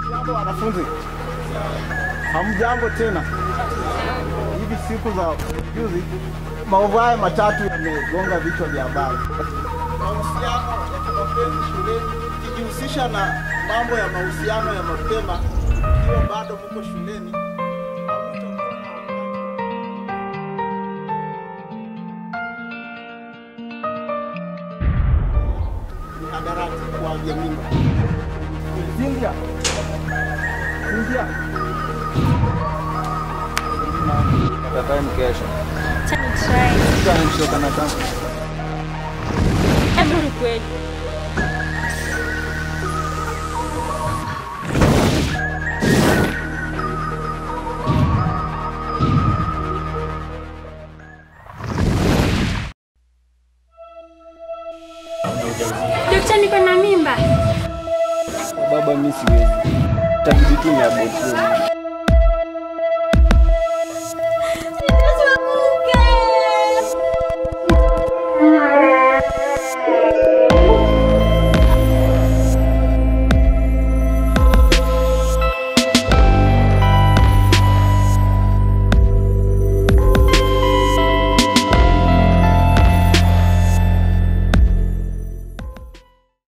Jambo wanafunzi, hamjambo tena. Hivi siku za juzi maovu haya matatu yamegonga vichwa vya habari. Mahusiano ya kimapenzi shuleni, kijihusisha na mambo ya mahusiano ya mapema ikiwa bado mko shuleni hamtakuwa na wakati mihadarati kuavya mimba. Cynthia. Cynthia. Tatae mkesha. Acha nitry. Mtu anamshoka na kama. Hebu ni kweli. Dokta, niko na mimba. Baba mimi siwezi. Tabidi tu ni abort.